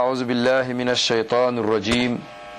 أعوذ بالله من الشيطان الرجيم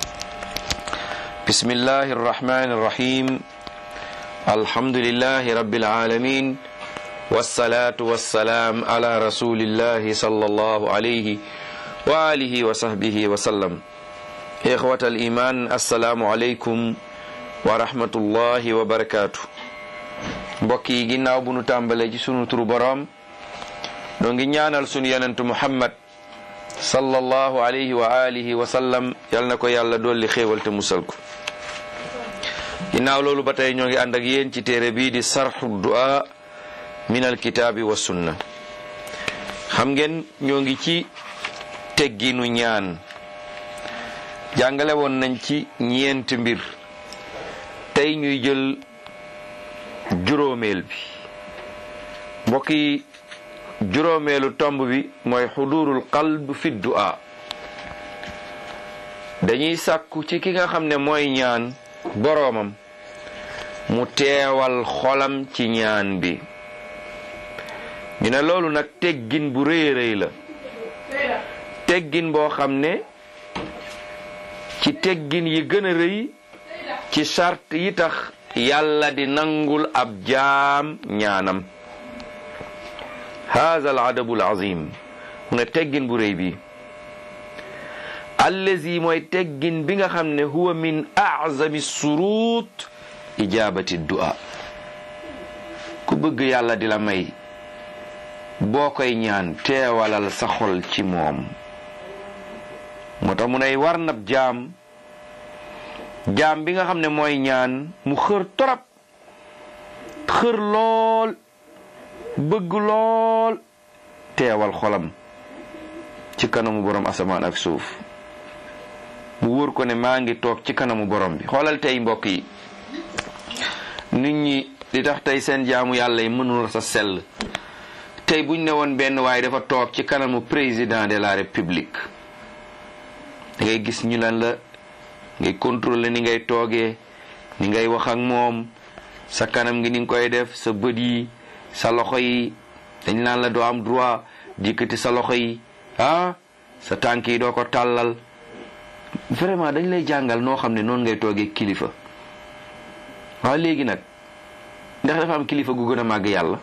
بسم الله الرحمن الرحيم الحمد لله رب العالمين والصلاة والسلام على رسول الله صلى الله عليه وآله وصحبه وسلم إخوة الإيمان السلام عليكم ورحمة الله وبركاته mbokk yi ginnaaw bu nu tàmbalee ci sunu turu boroom noo ngi ñaanal sunu yonentu muhammad sallallahu alayhi wa alihi wa sallam yal na ko yàlla dolli xéewal te musal ko ginnaaw loolu ba tey ñoo ngi ànd ak yéen ci téere bii di sarxu du'a min alkitaabi wa sunna xam ngeen ñoo ngi ci tegginu ñaan jàngale woon nañ ci ñeent mbir tey ñuy jël juróomeel bi mbokk yi juróomeelu tomb bi mooy xudurul qalb fi du'a dañuy sàkku ci ki nga xam ne mooy ñaan boroomam mu teewal xolam ci ñaan bi ñu ne loolu nag teggin bu rëy rëy la teggin boo xam ne ci teggin yi gën a rëy ci sart yi tax yàlla di nangul ab jaam ñaanam haza al adabu al azim mu ne teggin bu rëy bi allazi mooy teggin bi nga xam ne huwa min azami surut ijabati du'a ku bëgg yàlla di la may boo koy ñaan teewalal sa xol ci moom moo tax mu ne war nab jaam jaam bi nga xam ne mooy ñaan mu xër torop xër lool bëgg lool teewal xolam ci kanamu borom asamaan ak suuf mu wóor ko ne maa ngi toog ci kanamu borom bi xoolal tey mbokk yi nit ñi li tax tey seen jaamu yàlla yi mënul sa sell tey buñ ne woon benn waaye dafa toog ci kanamu président de la république da ngay gis ñu lan la ngay contrôler ni ngay toogee ni ngay wax ak moom sa kanam gi ni nga koy def sa bët yi sa loxo yi dañ naan la doo am droit dikkati sa loxo yi ah sa tànk yi doo ko tàllal vraiment dañ lay jàngal noo xam ne noonu ngay toogee kilifa waaw léegi nag ndax dafa am kilifa gu gën a màgg yàlla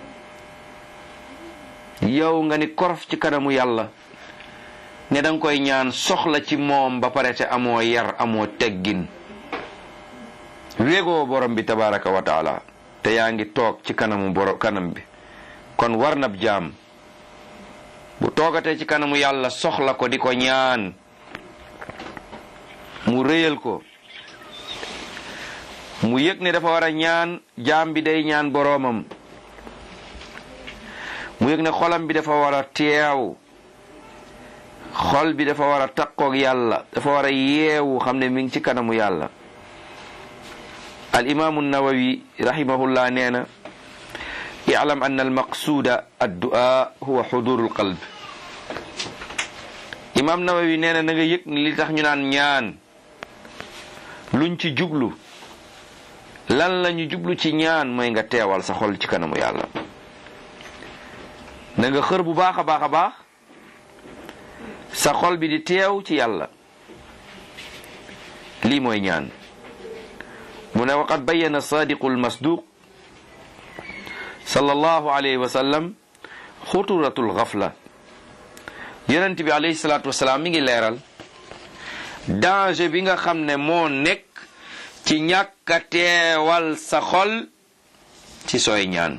yow nga ni korof ci kanamu yàlla ne danga koy ñaan soxla ci moom ba pare te amoo yar amoo teggin wégoo borom bi tabaraka wa taala te yaa ngi toog ci kanamu borom kanam bi kon war nab jaam bu toogatee ci kanamu yàlla soxla ko di ko ñaan mu réyal ko mu yëg ne dafa war a ñaan jaam bi day ñaan boroomam mu yëg ne xolam bi dafa war a teew xol bi dafa war a takkoog yàlla dafa war a yeewu xam ne mi ngi ci kanamu yàlla al imaamu nawawi rahimahullah nee na i'lam anna al maqsuuda addu'a huwa xudurul qalb imaam nawawi nee na na nga yëg ni li tax ñu naan ñaan luñ ci jublu lan la ñu jublu ci ñaan mooy nga teewal sa xol ci kanamu yàlla na nga xër bu baax a baax a baax sa xol bi di teew ci yàlla lii mooy ñaan mu ne waqad bayyana sadiqu almasduq sallallahu alayhi wa sallam xuturatul xafla yonent bi alayhi salaatu wasalaam mi ngi leeral danger bi nga xam ne moo nekk ci ñàkk a teewal sa xol ci sooy ñaan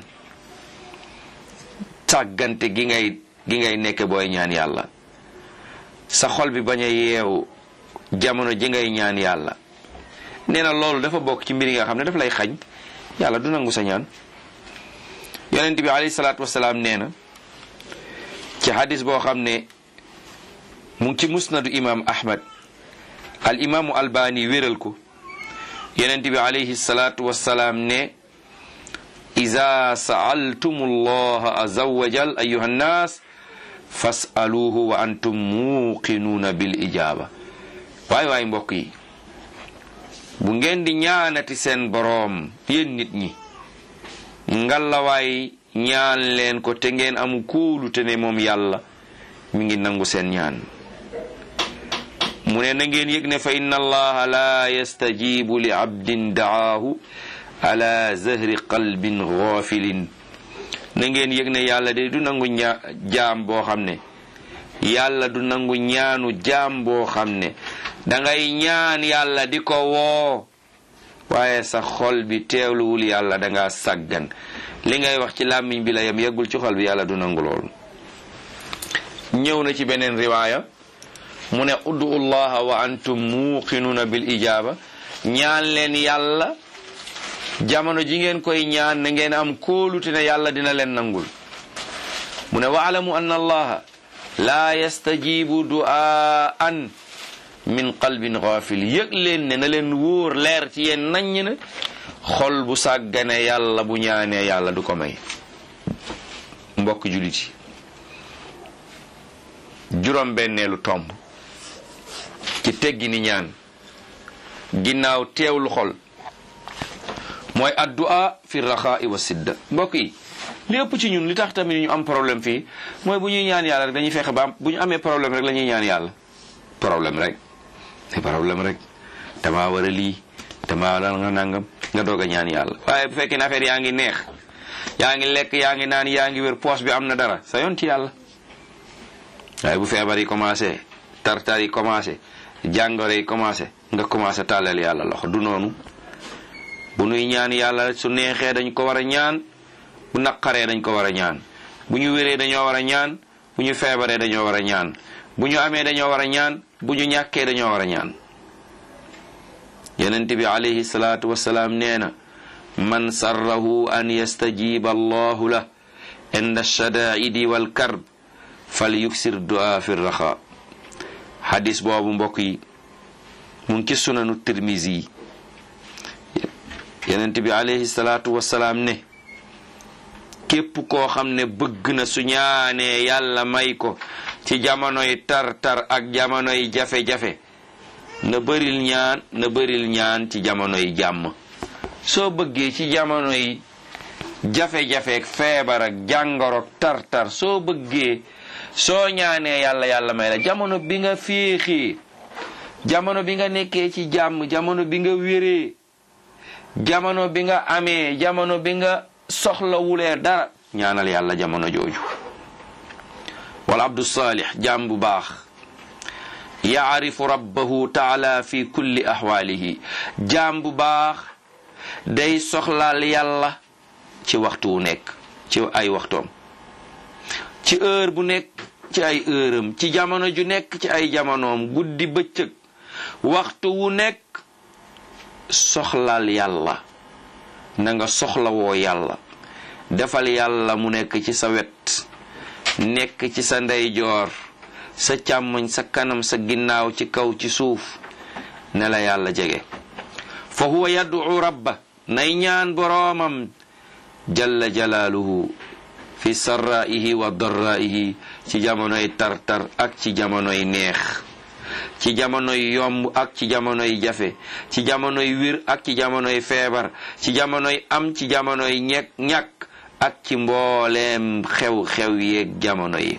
sàggante gi ngay gi ngay nekk booy ñaan yàlla sa xol bi bañ a yeewu jamono ji ngay ñaan yàlla nee na loolu dafa bokk ci mbir yi nga xam ne daf lay xañ yàlla du nangu sa ñaan yonent bi alayhi salaatu wasalaam nee na ci hadis boo xam ne mu ngi ci musnadu imam ahmad al imaamu albani wéral ko yonent bi alayhi salaatu wasalaam ne ida saaltum allaha aza wajal ayuha nnaas fasaluuhu wa antum muuqinuuna bil ijaaba waay waay mbokk yi bu ngeen di ñaanati seen boroom yéen nit ñi ngalawaay ñaan leen ko te ngeen amu kóolu te ne moom yàlla mi ngi nangu seen ñaan mu ne na ngeen yëg ne fa inna allaha la yastajibu li abdin daahu ala zahri qalbin ghafilin na ngeen yëg ne yàlla de du nangu ña jaam boo xam ne yàlla du nangu ñaanu jaam boo xam ne dangay ñaan yàlla di ko woo waaye sa xol bi teewluwul yàlla danga sàggan li ngay wax ci làmmiñ bi la yem yeggul ci xol bi yàlla du nangu loolu ñëw na ci beneen riwaaya mu ne uddu llaha wa antum muuqinuuna bil ijaaba ñaan leen yàlla jamono ji ngeen koy ñaan na ngeen am kóolute ne yàlla dina leen nangul mu ne waalamu anna allaha laa yastajibu du'aan min qalbin ghafil yëg leen ne na leen wóor leer ci yéen naññ ne xol bu sàggane yàlla bu ñaanee yàlla du ko may mbokk jullit yi juróom benneelu tomb ci teggi ni ñaan ginnaaw teewlu xol mooy addu'a fi raxaa'i wa sidda mbokk yi li ëpp ci ñun li tax tamit ñu am problème fii mooy bu ñuy ñaan yàlla rek dañuy fexe ba am bu ñu amee problème rek la ñuy ñaan yàlla problème rek c'est problème rek damaa war a lii damaa war a nga nangam nga doog a ñaan yàlla waaye bu fekkee ne affaire yaa ngi neex yaa ngi lekk yaa ngi naan yaa ngi wér poos bi am na dara sa yoon ci yàlla waaye bu feebar yi commencé tartar yi commencé jàngoro yi commencé nga commencé tàllal yàlla loxo du noonu bu nuy ñaan yàlla su neexee dañ ko war a ñaan bu naqaree dañ ko war a ñaan bu ñu wéree dañoo war a ñaan bu ñu feebaree dañoo war a ñaan bu ñu amee dañoo war a ñaan bu ñu ñàkkee dañoo war a ñaan yonent bi alayhi salaatu wasalaam nee na man sarrahu an yastajiba allahu la inda shadaidi wal karb fal yuksir du'a fi raxa xadis boobu mbokk yi mu ngi ci sunanu tirmisi yonent bi alayhi salaatu wasalaam ne képp koo xam ne bëgg na su ñaanee yàlla may ko ci jamonoy tar-tar ak jamonoy jafe-jafe na bëril ñaan na bëril ñaan ci jamonoy jàmm soo bëggee ci jamonoy jafe-jafe ak feebar ak jàngoro tar-tar soo bëggee soo ñaanee yàlla yàlla may la jamono bi nga féexee jamono bi nga nekkee ci jàmm jamono bi nga wéree jamono bi nga amee jamono bi nga soxlawulee dara ñaanal yàlla jamono jooju wala abdu salih jaam bu baax yaarifu rabbahu taala fi kulli ahwaalihi jaam bu baax day soxlaal yàlla ci waxtu wu nekk ci ay waxtoom ci heure bu nekk ci ay heuram ci jamono ju nekk ci ay jamonoom guddi bëccëg waxtu wu nekk soxlaal yàlla na nga soxlawoo yàlla defal yàlla mu nekk ci sa wet nekk ci sa ndeyjoor sa càmmoñ sa kanam sa ginnaaw ci kaw ci suuf ne la yàlla jege fa huwa yad'u rabba nay ñaan boroomam jalla jalaaluhu fi sarraihi wa darraihi ci jamonoy tartar ak ci jamonoy neex ci jamonoy yomb ak ci jamonoy jafe ci jamonoy wir ak ci jamonoy feebar ci jamonoy am ci jamonoy ñekk ñàkk ak ci mbooleem xew-xew yeeg jamono yi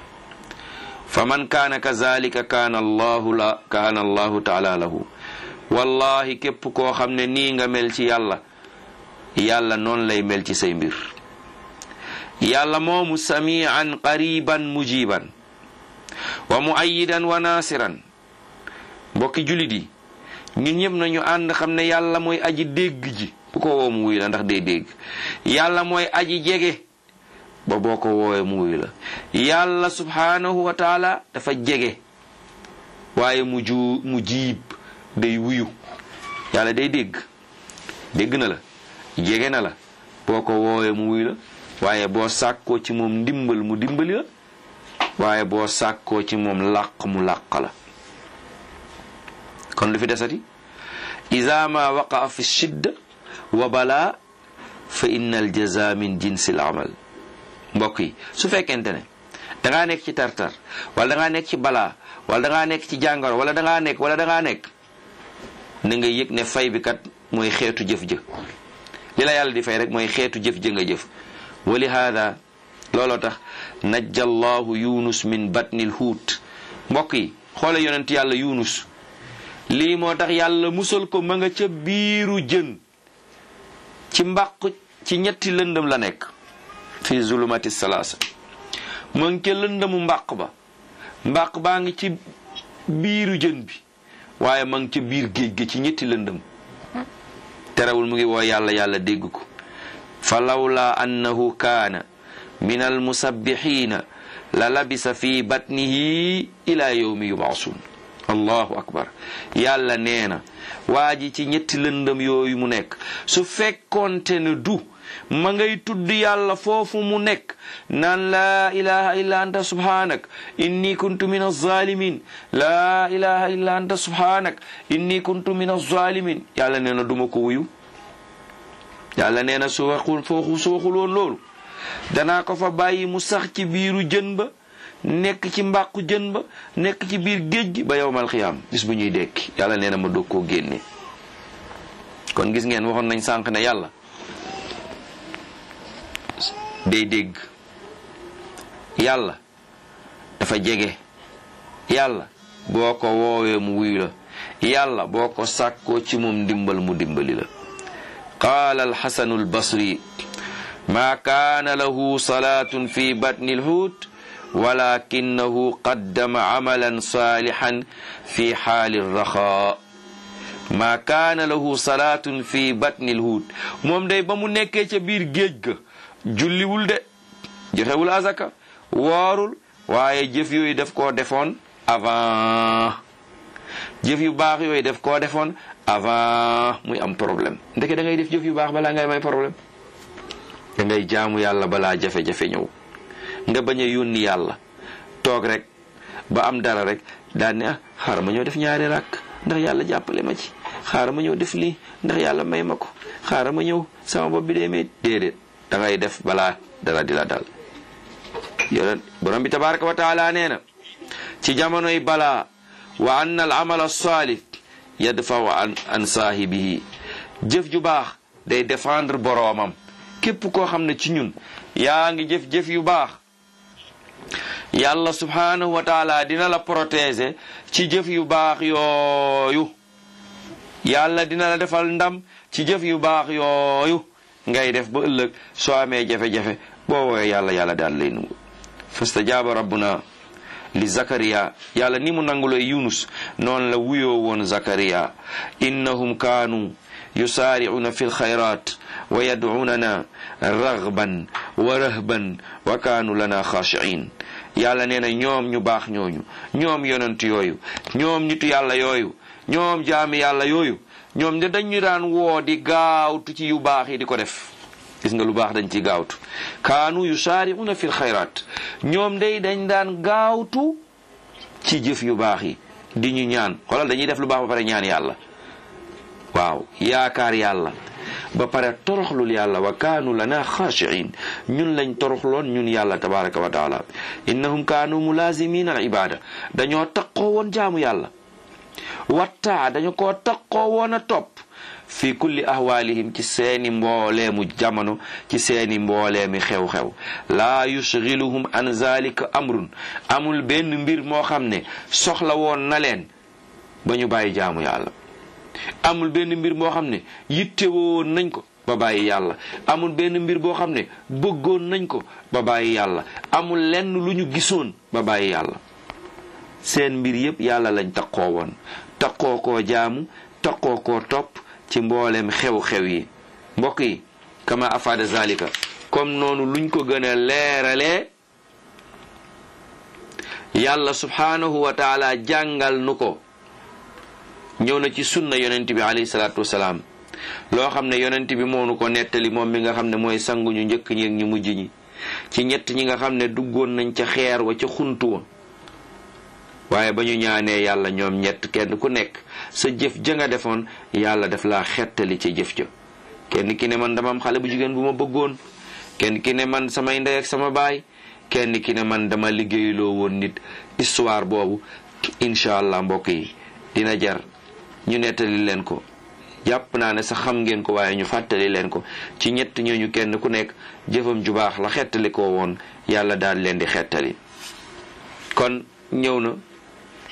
fa man kaana kazalika kaana allahu la kaana allahu taala lahu wallahi képp koo xam ne nii nga mel ci yàlla yàlla noonu lay mel ci say mbir yàlla moomu samian qariban mujiban wa muayidan wa nasiran mbokki julit yi ñun ñëpp nañu ànd xam ne yàlla mooy aji dégg ji bu ko woo mu wuy la ndax day dégg yàlla mooy aji jege ba boo ko woowee mu wuy la yàlla subhanahu wa taala dafa jege waaye mu ju mu jiib day wuyu yàlla day dégg dégg na la jege na la boo ko woowee mu wuy la waaye boo sàkkoo ci moom ndimbal mu dimbali la waaye boo sàkkoo ci moom làq mu làq la kon lu fi desati ida ma waqaa fi shidda wa balaa fa inna al jaza min jinsi al amal mbokk yi su fekkente ne dangaa nekk ci tartar wala dangaa nekk ci balaa wala dangaa nekk ci jàngoro wala dangaa nekk wala dangaa nekk na nga yëg ne fay bi kat mooy xeetu jëf jë li la yàlla di fay rek mooy xeetu jëf jë nga jëf wa li haada looloo tax najja allahu yunus min batnil huut mbokk yi xoole yonent yàlla yunus lii moo tax yàlla musal ko ma nga ca biiru jën ci mbàq ci ñetti lëndëm la nekk fi zulumati salaasa ma ngi ca lëndëmu mbàq ba mbàq baa ngi ci biiru jën bi waaye ma ngi ca biir géej gi ci ñetti lëndëm terewul mu ngi woo yàlla yàlla dégg ko fa lawla annahu kaana min almusabbixiina la labisa fi batnihi ila yawmi yubaasun allahu akbar yàlla nee na waa ji ci ñetti lëndëm yooyu mu nekk su fekkoonte ne du ma ngay tudd yàlla foofu mu nekk naan laa ilaha illa anta subhanak inni kuntu min alzalimin laa ilaha illa anta subhanak inni kuntu min alzalimin yàlla nee na duma ko wuyu yàlla nee na su waxul foofu su waxul woon loolu danaa ko fa bàyyi mu sax ci biiru jën ba nekk ci mbàqu jën ba nekk ci biir géej gi ba yowmal xiyaam bis bu ñuy dekki yàlla nee na ma doog koo génne kon gis ngeen waxoon nañ sànq ne yàlla day dégg yàlla dafa jege yàlla boo ko woowee mu wuyu la yàlla boo ko sàkkoo ci moom dimbal mu dimbali la qaala alxasanu albasri maa kaana lahu salaatun fi batni alhuut walakinahu qaddama amalan saalixan fi xaali raxaa maa kaana lahu salaatun fi batni alhuut moom day ba mu nekkee ca biir géej ga julliwul de joxewul azaka woorul waaye jëf yooyu def koo defoon avant jëf yu baax yooyu def koo defoon avant muy am problème ndeke da ngay def jëf yu baax balaa ngay may problème da ngay jaamu yàlla balaa jafe-jafe ñëw nga bañ a yónni yàlla toog rek ba am dara rek daal ne ah xaaral ma ñëw def ñaari rakk ndax yàlla jàppale ma ci xaaral ma ñëw def lii ndax yàlla may ma ko xaaral ma ñëw sama bopp bi dee mee déedéet da ngay def balaa dara di la dal yonent borom bi tabaraka wa taala nee na ci jamonoy balaa wa anna al amal salih yadfaw an an saahibihi jëf ju baax day défendre boroomam képp koo xam ne ci ñun yaa ngi jëf-jëf yu baax yàlla subhanahu wa taala dina la protéger ci jëf yu baax yooyu yàlla dina la defal ndam ci jëf yu baax yooyu ngay def ba ëllëg soo amee jafe-jafe boo woowee yàlla yàlla daal lay nungu fastajaaba rabbuna li zakariya yàlla ni mu nanguloy yunus noonu la wuyoo woon zakariya innahum kaanu yusaari'una fi lxayrat wa yad'unana raghban wa rahban wa kaanu lana xaashi'in yàlla nee na ñoom ñu baax ñooñu ñoom yonent yooyu ñoom nitu yàlla yooyu ñoom jaami yàlla yooyu ñoom de dañu daan woo di gaawtu ci yu baax yi di ko def gis nga lu baax dañ ci gaawtu kaanu yusaari'una fil xayraat ñoom day dañ daan gaawtu ci jëf yu baax yi di ñu ñaan xoolal dañuy def lu baax ba pare ñaan yàlla waaw yaakaar yàlla ba pare toroxlul yàlla wa kaanu lana xaashiin ñun lañ toroxloon ñun yàlla tabaraka wa taala innahum kaanu mulaazimin al ibada dañoo taqoo woon jaamu yàlla wattaa dañu ko taqoo woon a topp fi kulli ahwaalihim ci seeni mbooleemu jamono ci seeni mbooleemi xew-xew laa yushgiluhum an zalika amrun amul benn mbir moo xam ne soxla woon na leen ba ñu bàyyi jaamu yàlla amul benn mbir moo xam ne yittewoo nañ ko ba bàyyi yàlla amul benn mbir boo xam ne bëggoon nañ ko ba bàyyi yàlla amul lenn lu ñu gisoon ba bàyyi yàlla seen mbir yépp yàlla lañ taqoo woon taqoo koo jaamu taqoo koo topp ci mboolem xew-xew yi mbokk yi kama afaada zalika comme noonu luñ ko gën a leeralee yàlla subhanahu wa taala jàngal nu ko ñëw na ci sunna yonent bi alayhi salaatu wasalaam loo xam ne yonent bi moo nu ko nettali moom mi nga xam ne mooy sangu ñu njëkk ñi ak ñu mujj ñi ci ñett ñi nga xam ne duggoon nañ ca xeer wa ca xuntu wa waaye ba ñu ñaanee yàlla ñoom ñett kenn ku nekk sa jëf ja nga defoon yàlla def laa xettali ca jëf ja kenn ki ne man dama am xale bu jigéen bu ma bëggoon kenn ki ne man samay ndey ak sama baay kenn ki ne man dama liggéeyloo woon nit histoire boobu incha allah mbokk yi dina jar ñu nettali leen ko jàpp naa ne sax xam ngeen ko waaye ñu fàttali leen ko ci ñett ñooñu kenn ku nekk jëfam ju baax la xettali ko woon yàlla daal leen di xettali kon ñëw na ci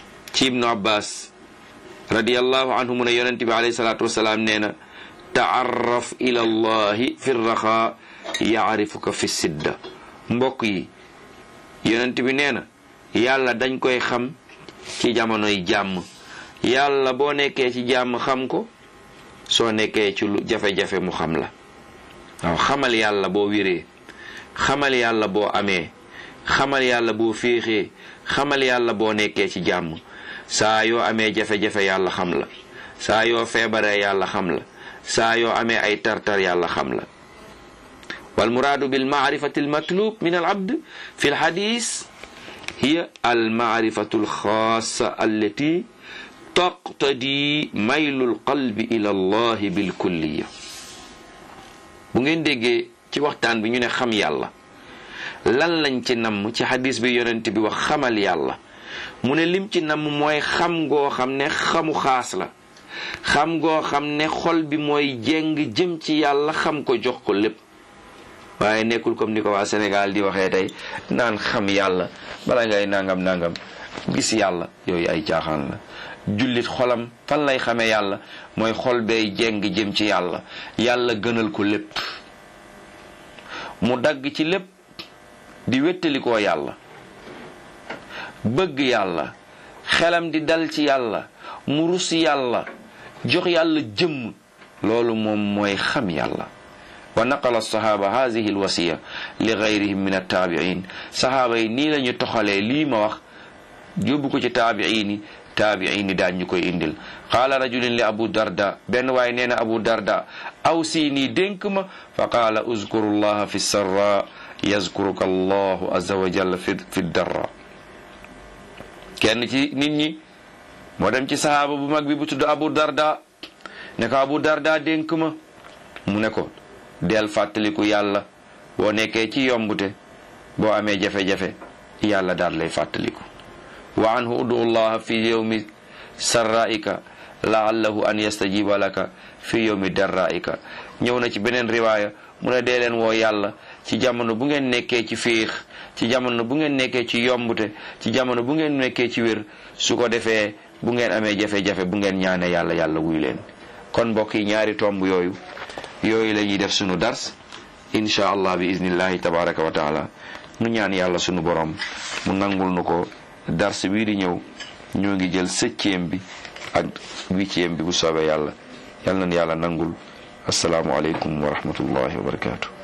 ci ibnu abbas radiallahu anhu mu ne yonent bi alayhi salaatu wasalaam nee na taarraf ila allahi fi raxa yaarifuka fi sidda mbokk yi yonent bi nee na yàlla dañ koy xam ci jamonoy jàmm yàlla boo nekkee ci jàmm xam ko soo nekkee ci lu jafe-jafe mu xam la waaw xamal yàlla boo wéree xamal yàlla boo amee xamal yàlla boo féexee xamal yàlla boo nekkee ci jàmm saa yoo amee jafe-jafe yàlla xam la saa yoo feebaree yàlla xam la saa yoo amee ay tartar yàlla xam la wal muraadu bil maarifati al matlub min al abd fi al hadis hiya al maarifatu al xaasa allati taqtadi maylul qalbi ila allahi bil kulliya bu ngeen déggee ci waxtaan bi ñu ne xam yàlla lan lañ ci namm ci hadis bi yonent bi wax xamal yàlla mu ne lim ci namm mooy xam ngoo xam ne xamu xaas la xam ngoo xam ne xol bi mooy jéng jëm ci yàlla xam ko jox ko lépp waaye nekkul comme ni ko waa Sénégal di waxee tey naan xam yàlla bala ngay nangam nangam gis yàlla yooyu ay caaxaan la jullit xolam fan lay xamee yàlla mooy xol bay jéng jëm ci yàlla yàlla gënal ko lépp mu dagg ci lépp di wéttalikoo yàlla bëgg yàlla xelam di dal ci yàlla mu rus yàlla jox yàlla jëmm loolu moom mooy xam yàlla wa naqala sahaaba hadihi alwasiya li gayrihim min attaabiin sahaaba yi nii la ñu toxalee lii ma wax yóbbu ko ci taabiin yi taabiin yi daan ñu koy indil qaala rajulin li abu darda benn waaye nee na abu darda aw sii nii dénk ma fa qaala uzkuru llaha fi sarra yazkuruka allahu azza wa jalla fi fi darra kenn ci nit ñi moo dem ci sahaaba bu mag bi bu tudd abu darda ne ko abu darda dénk ma mu ne ko del fàttaliku yàlla boo nekkee ci yombute boo amee jafe-jafe yàlla daal lay fàttaliku wa anhu udu llaha fi yawmi sarraika laallahu an yastajiba laka fi yawmi darraika ñëw na ci beneen riwaaya mu ne dee leen woo yàlla ci jamono bu ngeen nekkee ci féex ci jamono bu ngeen nekkee ci yombute ci jamono bu ngeen nekkee ci wér su ko defee bu ngeen amee jafe-jafe bu ngeen ñaane yàlla yàlla wuy leen kon mbokk yi ñaari tomb yooyu yooyu la ñuy def sunu dars incha allah bi iznillahi tabaraka wa taala nu ñaan yàlla sunu borom mu nangul nu ko dars bii di ñëw ñoo ngi jël septième bi ak huitième bi bu soobee yàlla yal na yàlla nangul asalaamualeykum wa rahmatullahi wa barakatuh